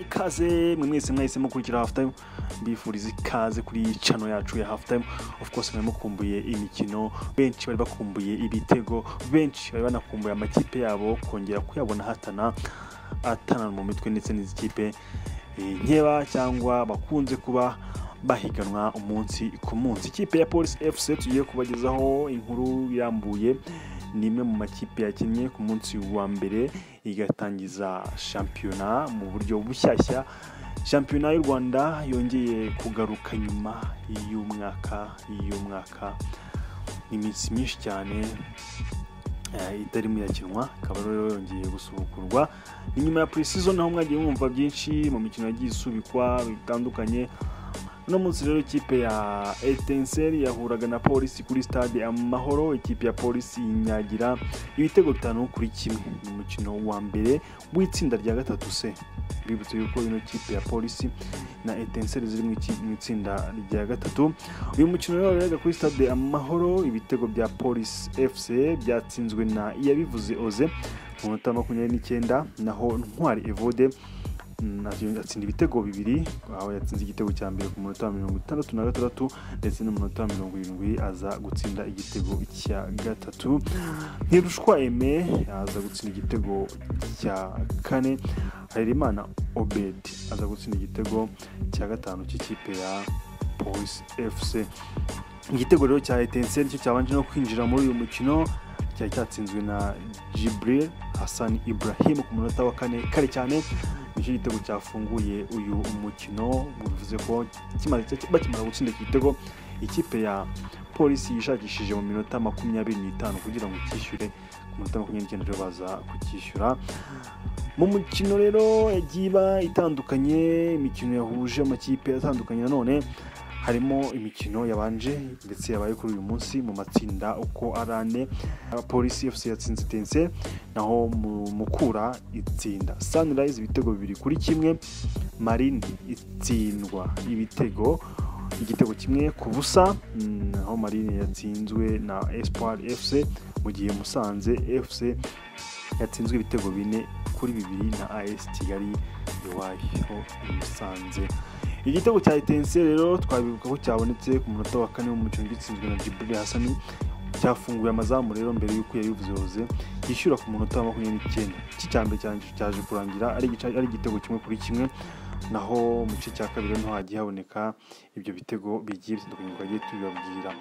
ikaze mwe mwese mwahise mukurikira hafu tayimu mbifuriza ikaze kuri cano yacu ya hafu tayimu ofu kose mwari mukumbuye imikino benshi bari bakumbuye ibitego benshi bari banakumbuye amakipe yabo kongera kuyabona hatana atanana mu mitwe ndetse n'izikipe nkeba cyangwa bakunze kuba bahiganwa umunsi ku munsi ikipe ya polisi efuse tugiye kubagezaho inkuru irambuye ni imwe mu makipe yakinnye ku munsi wa mbere igatangiza shampiyona mu buryo bushyashya shampiyona y'u rwanda yongeye kugaruka nyuma y'umwaka y'umwaka iminsi myinshi cyane eh, itarimo irakinwa ikaba rero yongeye gusubukurwa ni nyuma ya pre-season aho mwagiye mwumva byinshi mu mikino yagiye isubikwa bitandukanye uno munsi rero ikipe ya etenseri yahuraga na polisi kuri stade amahoro ikipe ya polisi inyagira ibitego bitanu kuri kimwe ni umukino wa mbere w'itsinda rya gatatu se bibutse yuko ino kipe ya polisi na etenseri ziri mu iki- mu itsinda rya gatatu uyu mukino rero waberaga kuri stade amahoro ibitego bya polisi fc byatsinzwe na iyabivuze oze mu minota makumyabiri n'icyenda naho ntwari evode Mm, atsinda atsinda ibitego bibiri aho yatsinze igitego cya mbere ku munota wa mirongo itandatu na gatandatu ndetse no mu munota wa mirongo irindwi aza gutsinda igitego cya gatatu ntirushwa eme aza gutsinda igitego cya kane harerimana obed aza gutsinda igitego cya gatanu cy'ikipe ya polisi efuse igitego rero cya etenseri nicyo cyabanje no kwinjira muri uyu mukino cyari cyatsinzwe na jibril hassan ibrahim ku munota wa kane kare cyane nicyo gitego cyafunguye uyu mukino bivuze ko kimaze- cya- bakimara gutsinda iki gitego ikipe ya polisi yishakishije mu minota makumyabiri n'itanu kugira ngo cyishyure ku minota makumyabiri n'icyenda rero baza kucyishyura mu mukino rero yagiye iba itandukanye imikino yahuje amakipe atandukanye nanone harimo imikino yabanje ndetse yabaye kuri uyu munsi mu matsinda uko ari ane polisi fc yatsinze tense naho mu- mukura itsinda sunrise ibitego bibiri kuri kimwe marindi itsindwa ibitego igitego kimwe ku busa mm, naho marine yatsinzwe na espoir fc mu gihe musanze fc yatsinzwe ibitego bine kuri bibiri na as kigali iwayo i musanze igitego cya etense rero twabibuka ko cyabonetse ku munota wa kane w'umukino gitsinzwe na jibril hasani cyafunguye amazamu rero mbere y'uko yabivuze yishyura ku munota wa makumyabiri n'icyenda iki cya mbere cyaje- cyaje kurangira ari igice- ari igitego kimwe kuri kimwe naho mu gice cya kabiri niho hagiye haboneka ibyo bitego bigiye bitandukanye twagiye tubibabwira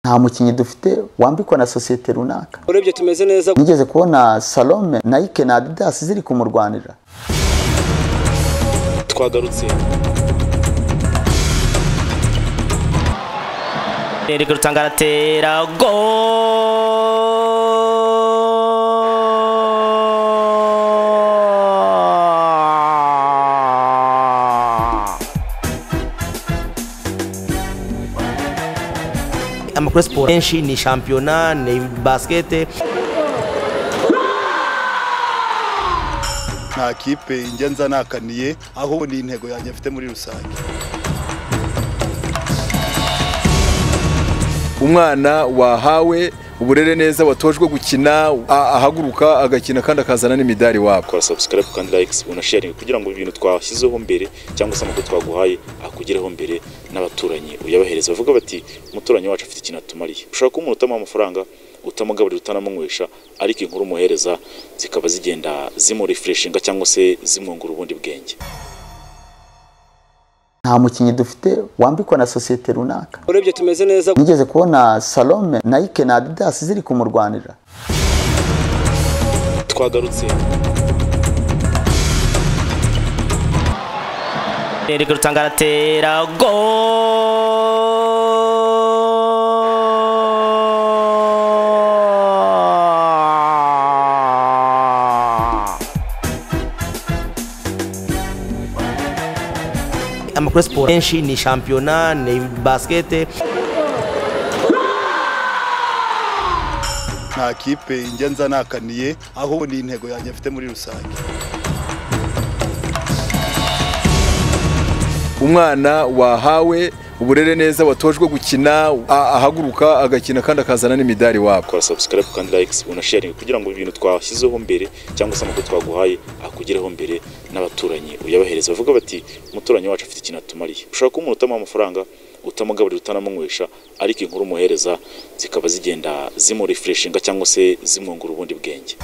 nta mukinnyi dufite wambikwa na sosiyete runaka urebye tumeze neza nigeze kubona salome nayike na adidasi ziri kumurwanira twagarutse Eric Rutanga aratera go amakuru ya siporo menshi ni shampiyona ni basikete nta kipe njya nza nakaniye aho ni intego yanjye mfite muri rusange umwana wahawe uburere neza watojwe gukina a- ahaguruka agakina kandi akazana n'imidari wabo kora subscribe kandi likes unasharinge kugira ngo ibintu twashyizeho mbere cyangwa se amakuru twaguhaye akugereho mbere n'abaturanyi uyabahereza bavuga bati umuturanyi wacu afite ikintu atumariye ushobora kuba umuntu utamuha amafaranga utamugaburira utanamunywesha ariko inkuru umuhereza zikaba zigenda zimurefreshinga cyangwa se zimwungura ubundi bwenge nta mukinnyi dufite wambikwa na sosiyete runaka urebye tumeze neza nigeze kubona salome nayike na adidasi ziri kumurwanira twagarutse Eric Rutanga aratera go amakuru ya siporo menshi ni shampiyona ni basikete nta kipe njya nza nakaniye aho ni intego yanjye mfite muri rusange umwana wahawe uburere neza watojwe gukina a- ahaguruka agakina kandi akazana n'imidari wabo kora subscribe kandi likes unasharinge kugira ngo ibintu twashyizeho mbere cyangwa se amakuru twaguhaye akugereho mbere n'abaturanyi uyabahereza bavuga bati umuturanyi wacu afite ikintu atumariye ushobora kuba umuntu utamuha amafaranga utamugaburira utanamunywesha ariko inkuru umuhereza zikaba zigenda zimurefreshinga cyangwa se zimwungura ubundi bwenge